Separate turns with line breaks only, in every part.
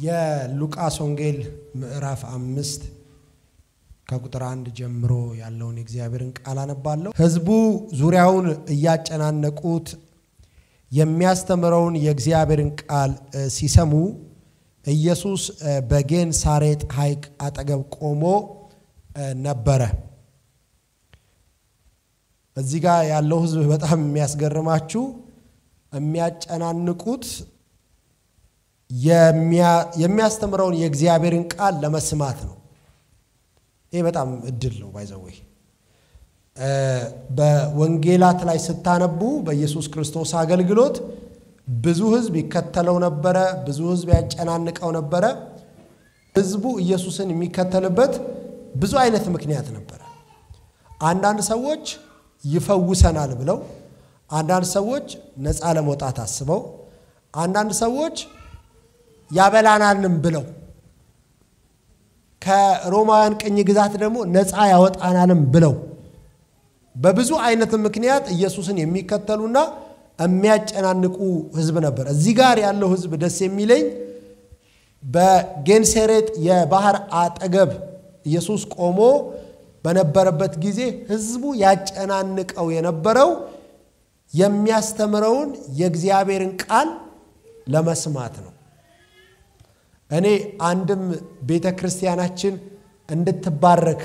የሉቃስ ወንጌል ምዕራፍ አምስት ከቁጥር አንድ ጀምሮ ያለውን የእግዚአብሔርን ቃል አነባለሁ። ሕዝቡ ዙሪያውን እያጨናነቁት የሚያስተምረውን የእግዚአብሔርን ቃል ሲሰሙ ኢየሱስ በጌን ሳሬጥ ሐይቅ አጠገብ ቆሞ ነበረ። እዚህ ጋር ያለው ሕዝብ በጣም የሚያስገርማችሁ የሚያጨናንቁት የሚያስተምረውን የእግዚአብሔርን ቃል ለመስማት ነው። ይህ በጣም እድል ነው። ባይዘወይ በወንጌላት ላይ ስታነቡ በኢየሱስ ክርስቶስ አገልግሎት ብዙ ህዝብ ይከተለው ነበረ። ብዙ ህዝብ ያጨናንቀው ነበረ። ህዝቡ ኢየሱስን የሚከተልበት ብዙ አይነት ምክንያት ነበረ። አንዳንድ ሰዎች ይፈውሰናል ብለው፣ አንዳንድ ሰዎች ነፃ ለመውጣት አስበው፣ አንዳንድ ሰዎች ያበላናልም ብለው ከሮማውያን ቅኝ ግዛት ደግሞ ነፃ ያወጣናልም ብለው በብዙ አይነት ምክንያት ኢየሱስን የሚከተሉና የሚያጨናንቁ ህዝብ ነበር። እዚህ ጋር ያለው ህዝብ ደስ የሚለኝ በጌንሴሬጥ የባህር አጠገብ ኢየሱስ ቆሞ በነበረበት ጊዜ ህዝቡ ያጨናንቀው የነበረው የሚያስተምረውን የእግዚአብሔርን ቃል ለመስማት ነው። እኔ አንድም ቤተ ክርስቲያናችን እንድትባረክ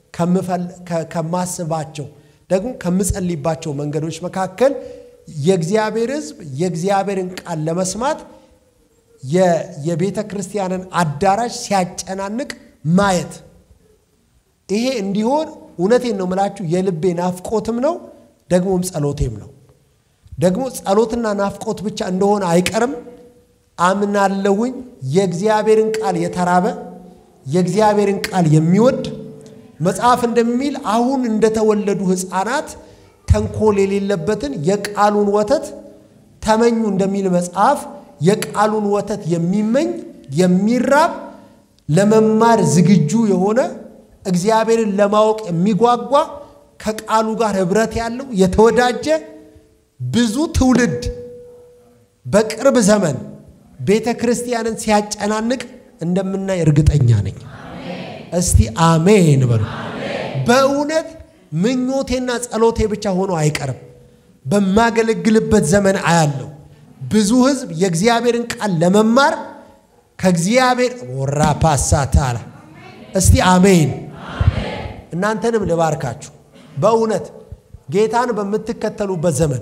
ከማስባቸው ደግሞ ከምጸልይባቸው መንገዶች መካከል የእግዚአብሔር ህዝብ የእግዚአብሔርን ቃል ለመስማት የቤተ ክርስቲያንን አዳራሽ ሲያጨናንቅ ማየት ይሄ እንዲሆን እውነቴን ነው የምላችሁ የልቤ ናፍቆትም ነው ደግሞም ጸሎቴም ነው። ደግሞ ጸሎትና ናፍቆት ብቻ እንደሆነ አይቀርም አምናለሁኝ። የእግዚአብሔርን ቃል የተራበ የእግዚአብሔርን ቃል የሚወድ መጽሐፍ እንደሚል አሁን እንደተወለዱ ሕፃናት ተንኮል የሌለበትን የቃሉን ወተት ተመኙ እንደሚል መጽሐፍ የቃሉን ወተት የሚመኝ የሚራብ ለመማር ዝግጁ የሆነ እግዚአብሔርን ለማወቅ የሚጓጓ ከቃሉ ጋር ኅብረት ያለው የተወዳጀ ብዙ ትውልድ በቅርብ ዘመን ቤተ ክርስቲያንን ሲያጨናንቅ እንደምናይ እርግጠኛ ነኝ። እስቲ አሜን በሉ። በእውነት ምኞቴና ጸሎቴ ብቻ ሆኖ አይቀርም። በማገለግልበት ዘመን አያለው ብዙ ሕዝብ የእግዚአብሔርን ቃል ለመማር ከእግዚአብሔር ወራ ፓሳታላ እስቲ አሜን። እናንተንም ልባርካችሁ። በእውነት ጌታን በምትከተሉበት ዘመን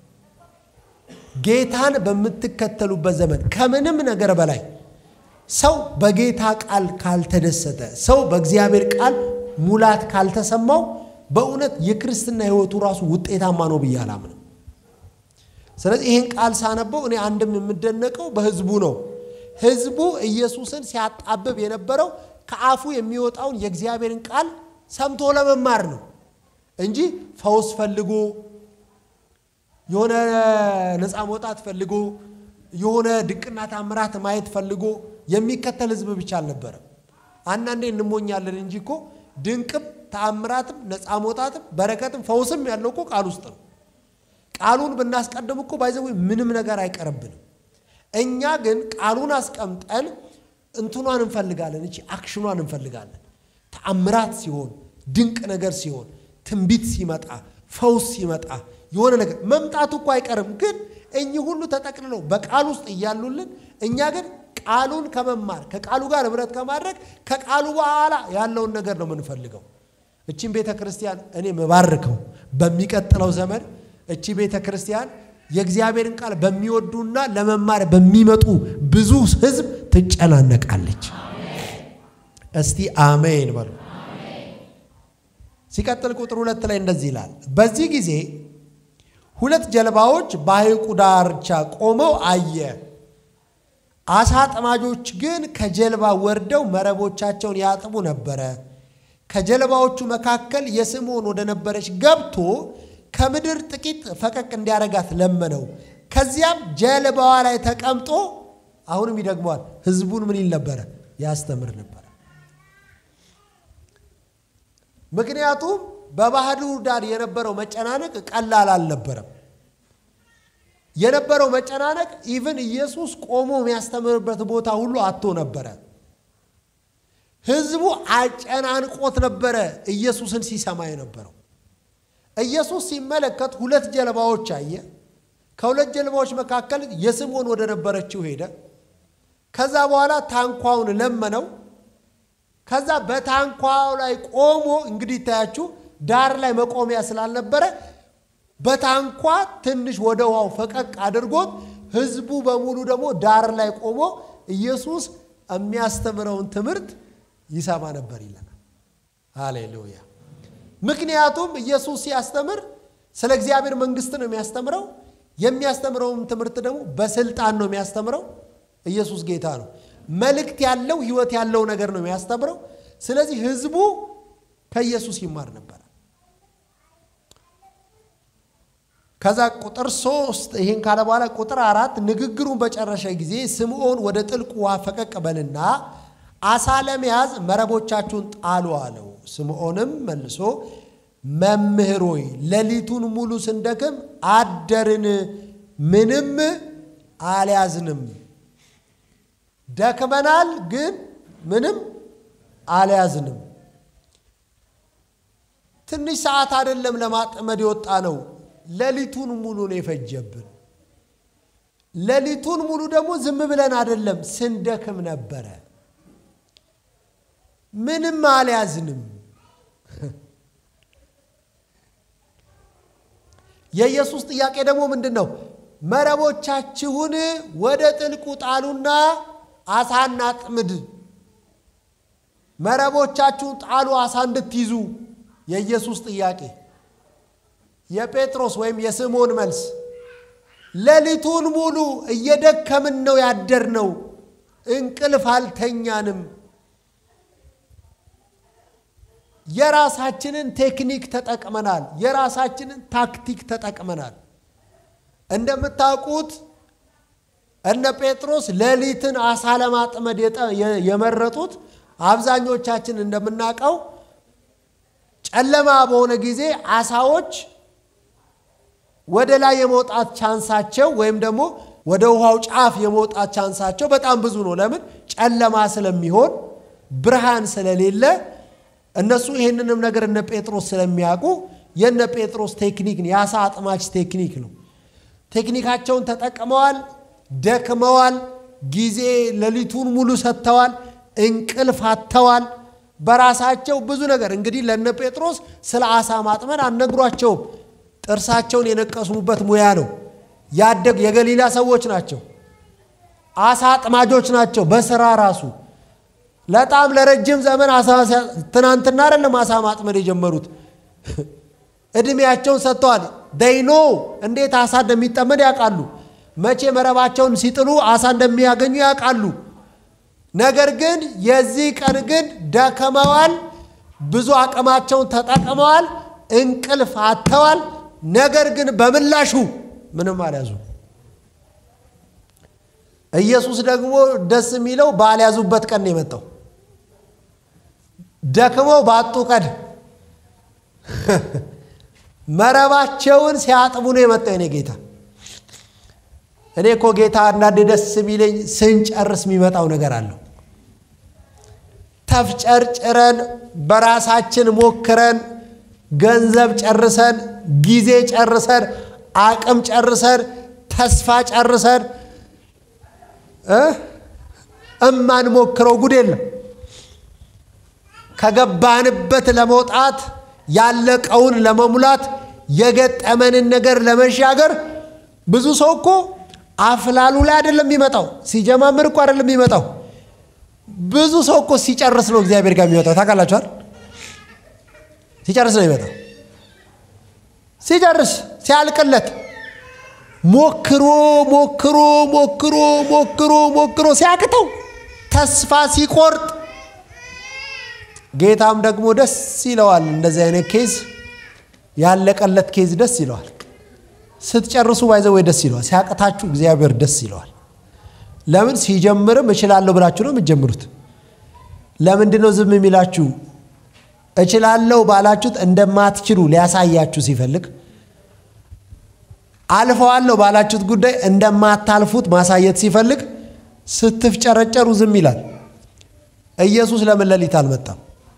ጌታን በምትከተሉበት ዘመን ከምንም ነገር በላይ ሰው በጌታ ቃል ካልተደሰተ፣ ሰው በእግዚአብሔር ቃል ሙላት ካልተሰማው በእውነት የክርስትና ሕይወቱ ራሱ ውጤታማ ነው ብዬ አላምንም። ስለዚህ ይህን ቃል ሳነበው እኔ አንድም የምደነቀው በህዝቡ ነው። ህዝቡ ኢየሱስን ሲያጣብብ የነበረው ከአፉ የሚወጣውን የእግዚአብሔርን ቃል ሰምቶ ለመማር ነው እንጂ ፈውስ ፈልጎ የሆነ ነፃ መውጣት ፈልጎ የሆነ ድንቅና ታምራት ማየት ፈልጎ የሚከተል ህዝብ ብቻ አልነበረም። አንዳንዴ እንሞኛለን እንጂ እኮ ድንቅም ተአምራትም ነፃ መውጣትም በረከትም ፈውስም ያለው እኮ ቃል ውስጥ ነው። ቃሉን ብናስቀድም እኮ ባይዘ ምንም ነገር አይቀርብንም። እኛ ግን ቃሉን አስቀምጠን እንትኗን እንፈልጋለን፣ እቺ አክሽኗን እንፈልጋለን። ተአምራት ሲሆን፣ ድንቅ ነገር ሲሆን፣ ትንቢት ሲመጣ፣ ፈውስ ሲመጣ የሆነ ነገር መምጣቱ እኮ አይቀርም። ግን እኚህ ሁሉ ተጠቅልለው በቃል ውስጥ እያሉልን እኛ ግን ቃሉን ከመማር ከቃሉ ጋር ኅብረት ከማድረግ ከቃሉ በኋላ ያለውን ነገር ነው የምንፈልገው። እቺን ቤተ ክርስቲያን እኔ መባርከው በሚቀጥለው ዘመን እቺ ቤተ ክርስቲያን የእግዚአብሔርን ቃል በሚወዱና ለመማር በሚመጡ ብዙ ሕዝብ ትጨናነቃለች። እስቲ አሜን በሉ። ሲቀጥል ቁጥር ሁለት ላይ እንደዚህ ይላል፣ በዚህ ጊዜ ሁለት ጀልባዎች በሐይቁ ዳርቻ ቆመው አየ። አሳ አጥማጆች ግን ከጀልባ ወርደው መረቦቻቸውን ያጥቡ ነበረ። ከጀልባዎቹ መካከል የስምዖን ወደ ነበረች ገብቶ ከምድር ጥቂት ፈቀቅ እንዲያረጋት ለመነው። ከዚያም ጀልባዋ ላይ ተቀምጦ አሁንም ይደግመዋል፣ ህዝቡን ምን ይል ነበረ? ያስተምር ነበረ። ምክንያቱም በባህሩ ዳር የነበረው መጨናነቅ ቀላል አልነበረም። የነበረው መጨናነቅ ኢቭን ኢየሱስ ቆሞ የሚያስተምርበት ቦታ ሁሉ አቶ ነበረ። ህዝቡ አጨናንቆት ነበረ ኢየሱስን ሲሰማ የነበረው። ኢየሱስ ሲመለከት ሁለት ጀልባዎች አየ። ከሁለት ጀልባዎች መካከል የስምዖን ወደ ነበረችው ሄደ። ከዛ በኋላ ታንኳውን ለመነው። ከዛ በታንኳው ላይ ቆሞ እንግዲህ ይታያችሁ ዳር ላይ መቆሚያ ስላልነበረ በታንኳ ትንሽ ወደ ውሃው ፈቀቅ አድርጎት ህዝቡ በሙሉ ደግሞ ዳር ላይ ቆሞ ኢየሱስ የሚያስተምረውን ትምህርት ይሰማ ነበር ይለናል። ሃሌሉያ። ምክንያቱም ኢየሱስ ሲያስተምር ስለ እግዚአብሔር መንግስት ነው የሚያስተምረው። የሚያስተምረውን ትምህርት ደግሞ በስልጣን ነው የሚያስተምረው። ኢየሱስ ጌታ ነው። መልእክት ያለው ህይወት ያለው ነገር ነው የሚያስተምረው። ስለዚህ ህዝቡ ከኢየሱስ ይማር ነበር። ከዛ ቁጥር ሶስት ይህን ካለ በኋላ ቁጥር አራት ንግግሩን በጨረሰ ጊዜ ስምዖን ወደ ጥልቅ ውሃ ፈቀቅ በልና አሳ ለመያዝ መረቦቻችሁን ጣሉ አለው። ስምዖንም መልሶ መምህር ሆይ ሌሊቱን ሙሉ ስንደክም አደርን፣ ምንም አልያዝንም። ደክመናል፣ ግን ምንም አልያዝንም። ትንሽ ሰዓት አይደለም ለማጥመድ የወጣ ነው። ሌሊቱን ሙሉ ነው የፈጀብን። ሌሊቱን ሙሉ ደግሞ ዝም ብለን አይደለም ስንደክም ነበረ። ምንም አልያዝንም። የኢየሱስ ጥያቄ ደግሞ ምንድን ነው? መረቦቻችሁን ወደ ጥልቁ ጣሉና አሳ እናጥምድ። መረቦቻችሁን ጣሉ አሳ እንድትይዙ የኢየሱስ ጥያቄ። የጴጥሮስ ወይም የስምዖን መልስ ሌሊቱን ሙሉ እየደከምን ነው ያደርነው፣ እንቅልፍ አልተኛንም። የራሳችንን ቴክኒክ ተጠቅመናል። የራሳችንን ታክቲክ ተጠቅመናል። እንደምታውቁት እነ ጴጥሮስ ሌሊትን አሳ ለማጥመድ የመረጡት አብዛኞቻችን እንደምናውቀው ጨለማ በሆነ ጊዜ አሳዎች ወደ ላይ የመውጣት ቻንሳቸው ወይም ደግሞ ወደ ውሃው ጫፍ የመውጣት ቻንሳቸው በጣም ብዙ ነው። ለምን? ጨለማ ስለሚሆን ብርሃን ስለሌለ እነሱ ይህንንም ነገር እነ ጴጥሮስ ስለሚያውቁ የነ ጴጥሮስ ቴክኒክ ነው፣ የአሳ አጥማች ቴክኒክ ነው። ቴክኒካቸውን ተጠቅመዋል፣ ደክመዋል፣ ጊዜ ሌሊቱን ሙሉ ሰጥተዋል፣ እንቅልፍ አጥተዋል። በራሳቸው ብዙ ነገር እንግዲህ ለነ ጴጥሮስ ስለ አሳ ማጥመድ አልነግሯቸውም። ጥርሳቸውን የነቀሱበት ሙያ ነው። ያደግ የገሊላ ሰዎች ናቸው። አሳ አጥማጆች ናቸው በስራ ራሱ በጣም ለረጅም ዘመን አሳ ትናንትና አይደለም አሳ ማጥመድ የጀመሩት እድሜያቸውን ሰጥተዋል። ደይኖ እንዴት አሳ እንደሚጠመድ ያውቃሉ። መቼ መረባቸውን ሲጥሉ አሳ እንደሚያገኙ ያውቃሉ። ነገር ግን የዚህ ቀን ግን ደከመዋል፣ ብዙ አቅማቸውን ተጠቅመዋል፣ እንቅልፍ አጥተዋል። ነገር ግን በምላሹ ምንም አልያዙ። ኢየሱስ ደግሞ ደስ የሚለው ባልያዙበት ቀን ነው የመጣው። ደክመው ባጡ ቀን መረባቸውን ሲያጥቡ ነው የመጣው የኔ ጌታ። እኔ እኮ ጌታ አንዳንዴ ደስ የሚለኝ ስንጨርስ የሚመጣው ነገር አለው። ተፍጨርጭረን በራሳችን ሞክረን ገንዘብ ጨርሰን ጊዜ ጨርሰን አቅም ጨርሰን ተስፋ ጨርሰን እማንሞክረው ጉድ የለም። ከገባንበት ለመውጣት ያለቀውን ለመሙላት የገጠመንን ነገር ለመሻገር ብዙ ሰው እኮ አፍላሉ ላይ አይደለም የሚመጣው፣ ሲጀማምር እኮ አይደለም የሚመጣው። ብዙ ሰው እኮ ሲጨርስ ነው እግዚአብሔር ጋር የሚመጣው። ታውቃላችኋል? ሲጨርስ ነው የሚመጣው። ሲጨርስ ሲያልቅለት ሞክሮ ሞክሮ ሞክሮ ሞክሮ ሞክሮ ሲያቅተው ተስፋ ሲቆርጥ ጌታም ደግሞ ደስ ይለዋል። እንደዚህ አይነት ኬዝ ያለቀለት ኬዝ ደስ ይለዋል። ስትጨርሱ ባይዘው ወይ ደስ ይለዋል። ሲያቅታችሁ እግዚአብሔር ደስ ይለዋል። ለምን ሲጀምርም እችላለሁ ብላችሁ ነው የምትጀምሩት። ለምንድን ነው ዝም የሚላችሁ? እችላለሁ ባላችሁት እንደማትችሉ ሊያሳያችሁ ሲፈልግ አልፈዋለሁ ባላችሁት ጉዳይ እንደማታልፉት ማሳየት ሲፈልግ ስትፍጨረጨሩ ዝም ይላል። ኢየሱስ ለምን ሌሊት አልመጣም?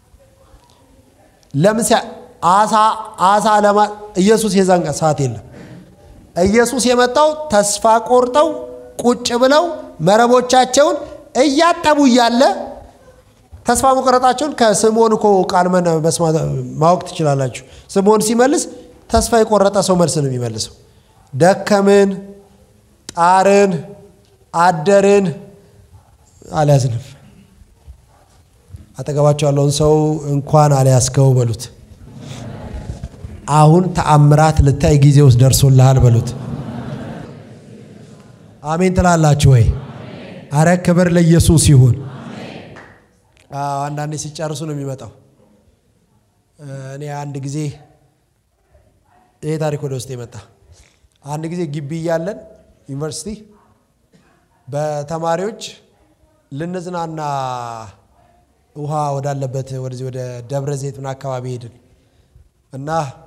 ለምን አሳ አሳ ለማ ኢየሱስ የዛን ሰዓት የለም። ኢየሱስ የመጣው ተስፋ ቆርጠው ቁጭ ብለው መረቦቻቸውን እያጠቡ እያለ ተስፋ መቆረጣቸውን ከስምዖን እኮ ቃል ማወቅ ትችላላችሁ። ስምዖን ሲመልስ ተስፋ የቆረጠ ሰው መልስ ነው የሚመልሰው። ደከምን፣ ጣርን፣ አደርን፣ አልያዝንም። አጠገባቸው ያለውን ሰው እንኳን አልያዝከው በሉት። አሁን ተአምራት ልታይ ጊዜ ውስጥ ደርሶልሃል በሉት። አሜን ትላላችሁ ወይ? አረ ክብር ለኢየሱስ ይሁን። አንዳንዴ ሲጨርሱ ነው የሚመጣው። እኔ አንድ ጊዜ ይሄ ታሪክ ወደ ውስጥ የመጣ አንድ ጊዜ ግቢ እያለን ዩኒቨርሲቲ በተማሪዎች ልንዝናና ውሃ ወዳለበት ወደዚህ ወደ ደብረ ዘይት ምን አካባቢ ሄድን እና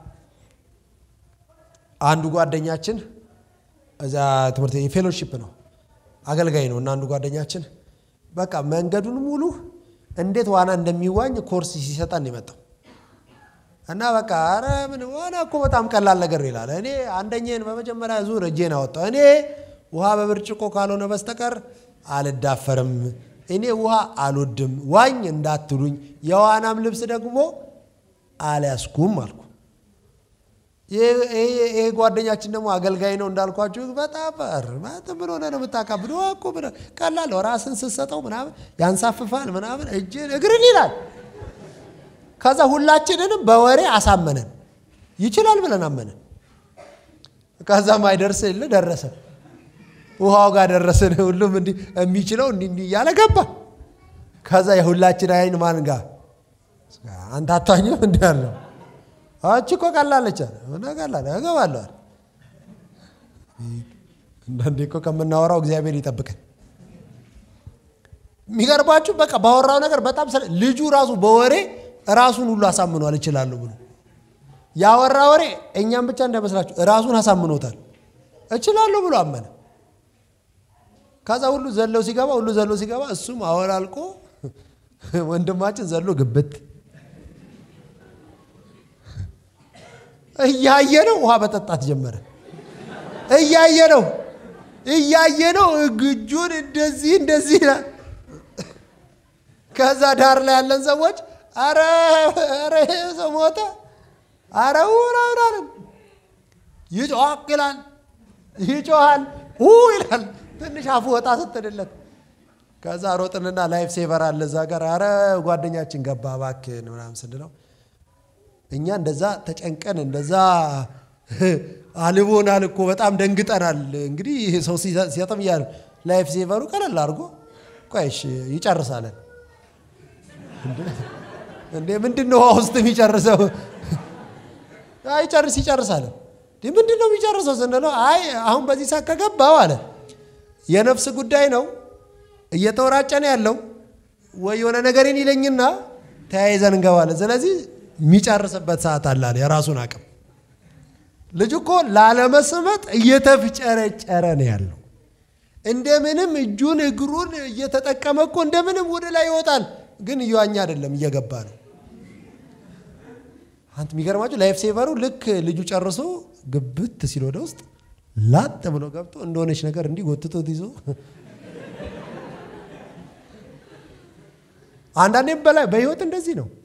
አንዱ ጓደኛችን እዛ ትምህርት የፌሎሺፕ ነው አገልጋይ ነው እና አንዱ ጓደኛችን በቃ መንገዱን ሙሉ እንዴት ዋና እንደሚዋኝ ኮርስ ሲሰጠን የመጣው እና በቃ ኧረ ምን ዋና እኮ በጣም ቀላል ነገር ይላል። እኔ አንደኛን በመጀመሪያ ዙር እጄን አወጣው። እኔ ውሃ በብርጭቆ ካልሆነ በስተቀር አልዳፈርም። እኔ ውሃ አልወድም፣ ዋኝ እንዳትሉኝ፣ የዋናም ልብስ ደግሞ አልያዝኩም አልኩ። ይሄ ጓደኛችን ደግሞ አገልጋይ ነው እንዳልኳችሁ፣ በጣም ምን ሆነ ነው የምታካብድ? እኮ ቀላል ነው፣ ራስን ስትሰጠው ምናምን ያንሳፍፋል ምናምን እጅን እግርን ይላል። ከዛ ሁላችንንም በወሬ አሳመነን። ይችላል ብለን አመነን። ከዛ ማይደርስ የለ ደረሰ። ውሃው ጋር ደረስን። ሁሉም እንዲህ የሚችለው እንዲህ እንዲህ እያለ ገባ። ከዛ የሁላችን አይን ማን ጋር አንተ አታኝም እንዲህ አለው። አቺ እኮ ቀላለች አለ ቀላል እገባለሁ አለ። አንዳንዴ እኮ ከምናወራው እግዚአብሔር ይጠብቀን። የሚገርባችሁ በቃ ባወራው ነገር በጣም ልጁ ራሱ በወሬ ራሱን ሁሉ አሳምኗል። እችላለሁ ብሎ ያወራ ወሬ እኛም ብቻ እንዳይመስላችሁ ራሱን አሳምኖታል። እችላለሁ ብሎ አመነ። ከዛ ሁሉ ዘለው ሲገባ ሁሉ ዘለው ሲገባ እሱም አወላልቆ ወንድማችን ዘሎ ግብት እያየ ነው ውሃ መጠጣት ጀመረ። እያየ ነው እያየ ነው እግጁን እንደዚህ እንደዚህ ይላል። ከዛ ዳር ላይ ያለን ሰዎች አረ አረ ሰው ሞተ፣ አረ ውራውራልን ይጮህ ይላል፣ ይጮሃል ው ይላል። ትንሽ አፉ ወጣ ስትልለት ከዛ ሮጥንና ላይፍ ሴቨር አለ እዛ ጋር አረ ጓደኛችን ገባ እባክህን ምናምን ስንለው እኛ እንደዛ ተጨንቀን እንደዛ አልቦናል እኮ በጣም ደንግጠናል። እንግዲህ ሰው ሲሰጥም እያለ ላይፍ ሴቨሩ ቀለል አድርጎ ቆይሽ ይጨርሳለን። እንዴ ምንድን ነው ውሃ ውስጥ የሚጨርሰው? አይጨርስ ይጨርሳለን። ምንድን ነው የሚጨርሰው ስንለው አይ አሁን በዚህ ሰዓት ከገባው አለ የነፍስ ጉዳይ ነው እየተወራጨነ ያለው ወይ የሆነ ነገርን ይለኝና ተያይዘን እንገባለን። ስለዚህ የሚጨርስበት ሰዓት አለ አለ የራሱን አቅም። ልጁ እኮ ላለመስመጥ እየተፍጨረጨረ ነው ያለው። እንደምንም እጁን እግሩን እየተጠቀመ እኮ እንደምንም ወደ ላይ ይወጣል፣ ግን እየዋኛ አይደለም እየገባ ነው። አንተ የሚገርማችሁ ላይፍ ሴቨሩ ልክ ልጁ ጨርሶ ግብት ሲል ወደ ውስጥ ላጥ ብሎ ገብቶ እንደሆነች ነገር እንዲህ ጎትቶት ይዞ አንዳንዴም በላይ በህይወት እንደዚህ ነው።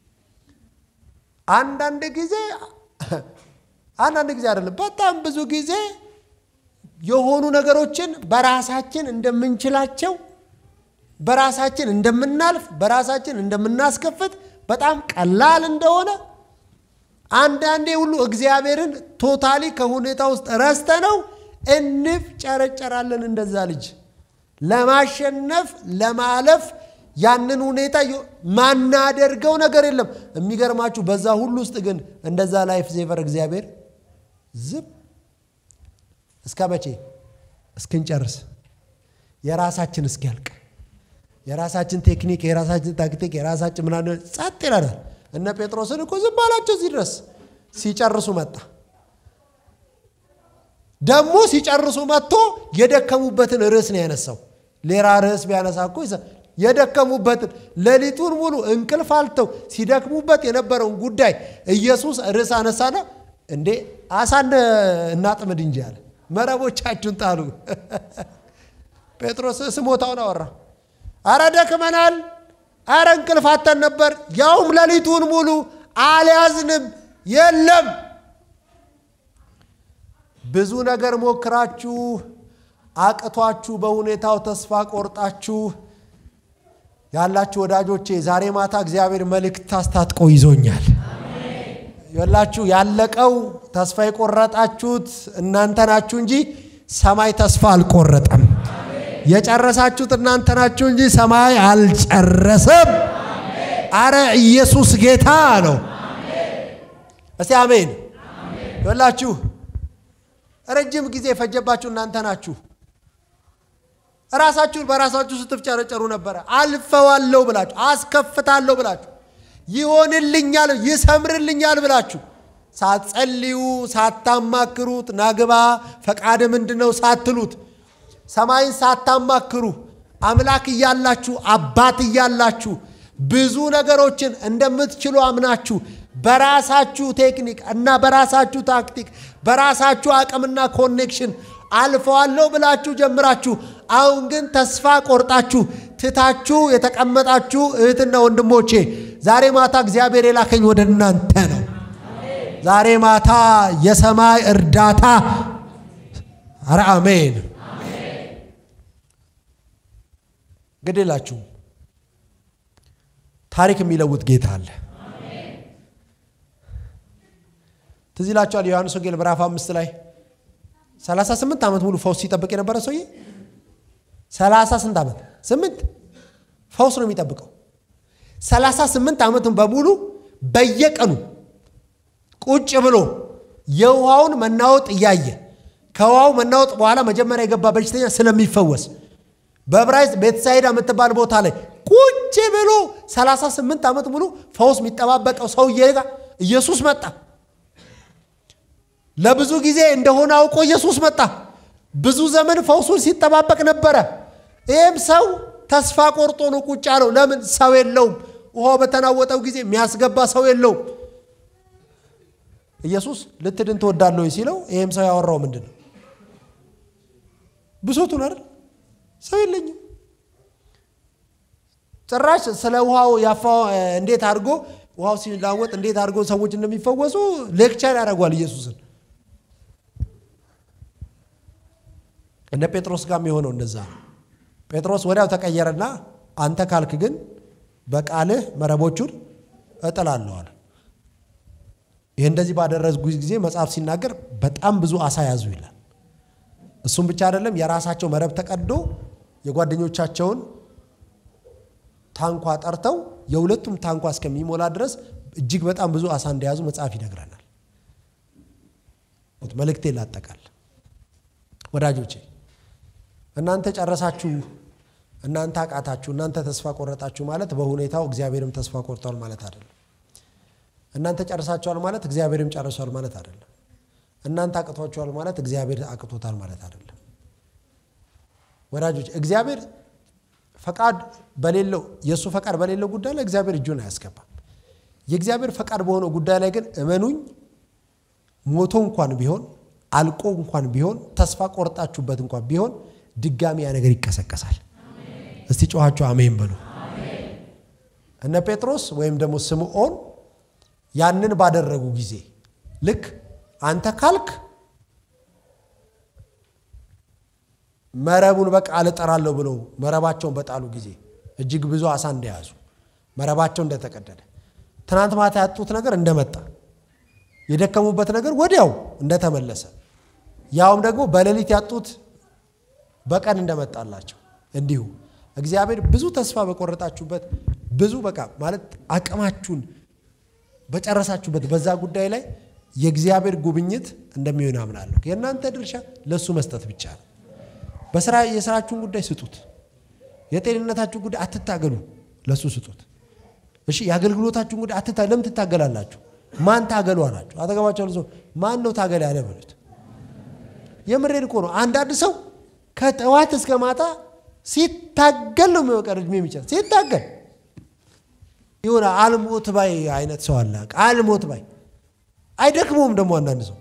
አንዳንድ ጊዜ አንዳንድ ጊዜ አይደለም፣ በጣም ብዙ ጊዜ የሆኑ ነገሮችን በራሳችን እንደምንችላቸው፣ በራሳችን እንደምናልፍ፣ በራሳችን እንደምናስከፍት በጣም ቀላል እንደሆነ አንዳንዴ ሁሉ እግዚአብሔርን ቶታሊ ከሁኔታ ውስጥ ረስተ ነው እንፍጨረጨራለን። እንደዛ ልጅ ለማሸነፍ ለማለፍ ያንን ሁኔታ ማናደርገው ነገር የለም። የሚገርማችሁ በዛ ሁሉ ውስጥ ግን እንደዛ ላይፍ ሴቨር እግዚአብሔር ዝም እስከ መቼ እስክንጨርስ የራሳችን እስኪያልቅ የራሳችን ቴክኒክ የራሳችን ታክቲክ የራሳችን ምናምን ጸጥ ይለናል። እነ ጴጥሮስን እኮ ዝም ባላቸው እዚህ ድረስ ሲጨርሱ መጣ። ደግሞ ሲጨርሱ መጥቶ የደከሙበትን ርዕስ ነው ያነሳው። ሌላ ርዕስ ቢያነሳ እኮ የደከሙበትን ሌሊቱን ሙሉ እንቅልፍ አልተው ሲደክሙበት የነበረውን ጉዳይ ኢየሱስ ርዕስ አነሳና እንዴ አሳን እናጥምድ እንጂ አለ። መረቦቻችሁን ጣሉ። ጴጥሮስ ስሞታውን አወራ። አረ ደክመናል፣ አረ እንቅልፍ አተን ነበር፣ ያውም ሌሊቱን ሙሉ አልያዝንም። የለም ብዙ ነገር ሞክራችሁ አቅቷችሁ በሁኔታው ተስፋ ቆርጣችሁ ያላችሁ ወዳጆቼ ዛሬ ማታ እግዚአብሔር መልእክት አስታጥቆ ይዞኛል። ያላችሁ ያለቀው ተስፋ የቆረጣችሁት እናንተ ናችሁ እንጂ ሰማይ ተስፋ አልቆረጠም። የጨረሳችሁት እናንተ ናችሁ እንጂ ሰማይ አልጨረሰም። አረ ኢየሱስ ጌታ ነው። እስቲ አሜን ይላችሁ። ረጅም ጊዜ የፈጀባችሁ እናንተ ናችሁ። ራሳችሁን በራሳችሁ ስትፍጨረጨሩ ነበረ። አልፈዋለሁ ብላችሁ አስከፍታለሁ ብላችሁ ይሆንልኛል፣ ይሰምርልኛል ብላችሁ ሳትጸልዩ ሳታማክሩት ናግባ ፈቃድ ምንድን ነው ሳትሉት ሰማይን ሳታማክሩ አምላክ እያላችሁ አባት እያላችሁ ብዙ ነገሮችን እንደምትችሉ አምናችሁ በራሳችሁ ቴክኒክ እና በራሳችሁ ታክቲክ በራሳችሁ አቅምና ኮኔክሽን አልፈዋለሁ ብላችሁ ጀምራችሁ አሁን ግን ተስፋ ቆርጣችሁ ትታችሁ የተቀመጣችሁ እህትና ወንድሞቼ ዛሬ ማታ እግዚአብሔር የላከኝ ወደ እናንተ ነው። ዛሬ ማታ የሰማይ እርዳታ አረ አሜን ግድላችሁ ታሪክ የሚለውጥ ጌታ አለ። ትዝ ይላችኋል ዮሐንስ ወንጌል ምዕራፍ አምስት ላይ 38 ዓመት ሙሉ ፈውስ ሲጠብቅ የነበረ ሰውዬ 30 ስንት ዓመት ስምንት ፈውስ ነው የሚጠብቀው። 38 ዓመቱን በሙሉ በየቀኑ ቁጭ ብሎ የውሃውን መናወጥ እያየ ከውሃው መናወጥ በኋላ መጀመሪያ የገባ በሽተኛ ስለሚፈወስ በዕብራይስጥ ቤተሳይዳ የምትባል ቦታ ላይ ቁጭ ብሎ 38 ዓመት ሙሉ ፈውስ የሚጠባበቀው ሰውዬ ጋር ኢየሱስ መጣ። ለብዙ ጊዜ እንደሆነ አውቆ ኢየሱስ መጣ። ብዙ ዘመን ፈውሱን ሲጠባበቅ ነበረ። ይህም ሰው ተስፋ ቆርጦ ነው ቁጭ ያለው። ለምን? ሰው የለውም። ውሃው በተናወጠው ጊዜ የሚያስገባ ሰው የለውም። ኢየሱስ ልትድን ትወዳለሁ ሲለው ይህም ሰው ያወራው ምንድን ነው? ብሶቱን አይደል? ሰው የለኝም። ጭራሽ ስለ ውሃው ያፋ እንዴት አድርጎ ውሃው ሲላወጥ እንዴት አድርጎ ሰዎች እንደሚፈወሱ ሌክቸር ያደርጓል ኢየሱስን። እነ ጴጥሮስ ጋር የሆነው እንደዛ ነው። ጴጥሮስ ወዲያው ተቀየረና አንተ ካልክ ግን በቃልህ መረቦቹን እጥላለዋል። ይህ እንደዚህ ባደረጉ ጊዜ መጽሐፍ ሲናገር በጣም ብዙ አሳ ያዙ ይላል። እሱም ብቻ አይደለም፣ የራሳቸው መረብ ተቀዶ የጓደኞቻቸውን ታንኳ ጠርተው የሁለቱም ታንኳ እስከሚሞላ ድረስ እጅግ በጣም ብዙ አሳ እንደያዙ መጽሐፍ ይነግረናል። መልእክቴ ላጠቃል ወዳጆቼ እናንተ ጨረሳችሁ፣ እናንተ አቃታችሁ፣ እናንተ ተስፋ ቆረጣችሁ ማለት በሁኔታው እግዚአብሔርም ተስፋ ቆርጧል ማለት አይደለም። እናንተ ጨርሳችኋል ማለት እግዚአብሔርም ጨርሷል ማለት አይደለም። እናንተ አቅቷችኋል ማለት እግዚአብሔር አቅቶታል ማለት አይደለም። ወዳጆች እግዚአብሔር ፈቃድ በሌለው የእሱ ፈቃድ በሌለው ጉዳይ ላይ እግዚአብሔር እጁን አያስገባም። የእግዚአብሔር ፈቃድ በሆነው ጉዳይ ላይ ግን እመኑኝ፣ ሞቶ እንኳን ቢሆን አልቆ እንኳን ቢሆን ተስፋ ቆርጣችሁበት እንኳን ቢሆን ድጋሚ ያ ነገር ይቀሰቀሳል። እስቲ ጮኋችሁ አሜን በሉ። እነ ጴጥሮስ ወይም ደግሞ ስምዖን ያንን ባደረጉ ጊዜ ልክ አንተ ካልክ መረቡን በቃ አልጠራለሁ ብለው መረባቸውን በጣሉ ጊዜ እጅግ ብዙ አሳ እንደያዙ መረባቸው እንደተቀደደ ትናንት ማታ ያጡት ነገር እንደመጣ የደከሙበት ነገር ወዲያው እንደተመለሰ ያውም ደግሞ በሌሊት ያጡት በቀን እንደመጣላቸው እንዲሁ እግዚአብሔር ብዙ ተስፋ በቆረጣችሁበት ብዙ በቃ ማለት አቅማችሁን በጨረሳችሁበት በዛ ጉዳይ ላይ የእግዚአብሔር ጉብኝት እንደሚሆን አምናለሁ። የእናንተ ድርሻ ለእሱ መስጠት ብቻ ነው። በስራ የስራችሁን ጉዳይ ስጡት። የጤንነታችሁን ጉዳይ አትታገሉ፣ ለእሱ ስጡት። እሺ የአገልግሎታችሁን ጉዳይ አትታ ለምን ትታገላላችሁ? ማን ታገሉ አላችሁ? አጠገባቸው ሰው ማን ነው ታገል ያለ በሉት። የምሬን እኮ ነው። አንዳንድ ሰው ከጠዋት እስከ ማታ ሲታገል ነው የሚወቀር እድሜ የሚጨርስ ሲታገል የሆነ አልሞት ባይ አይነት ሰው አለ። አልሞት ባይ አይደክመውም። ደግሞ አንዳንድ ሰው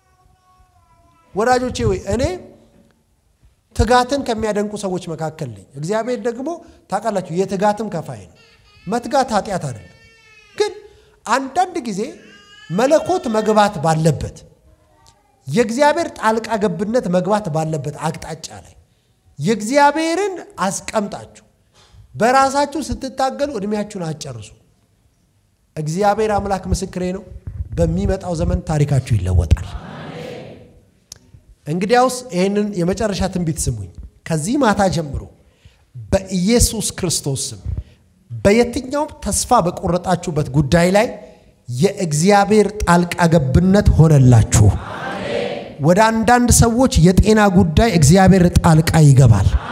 ወዳጆቼ ወይ እኔ ትጋትን ከሚያደንቁ ሰዎች መካከል ነኝ። እግዚአብሔር ደግሞ ታውቃላችሁ የትጋትም ከፋይ ነው። መትጋት ኃጢአት አይደለም፣ ግን አንዳንድ ጊዜ መለኮት መግባት ባለበት የእግዚአብሔር ጣልቃ ገብነት መግባት ባለበት አቅጣጫ ላይ የእግዚአብሔርን አስቀምጣችሁ በራሳችሁ ስትታገሉ እድሜያችሁን አጨርሱ። እግዚአብሔር አምላክ ምስክሬ ነው። በሚመጣው ዘመን ታሪካችሁ ይለወጣል። እንግዲያውስ ይህንን የመጨረሻ ትንቢት ስሙኝ። ከዚህ ማታ ጀምሮ በኢየሱስ ክርስቶስ ስም በየትኛውም ተስፋ በቆረጣችሁበት ጉዳይ ላይ የእግዚአብሔር ጣልቃ ገብነት ሆነላችሁ። ወደ አንዳንድ ሰዎች የጤና ጉዳይ እግዚአብሔር ጣልቃ ይገባል።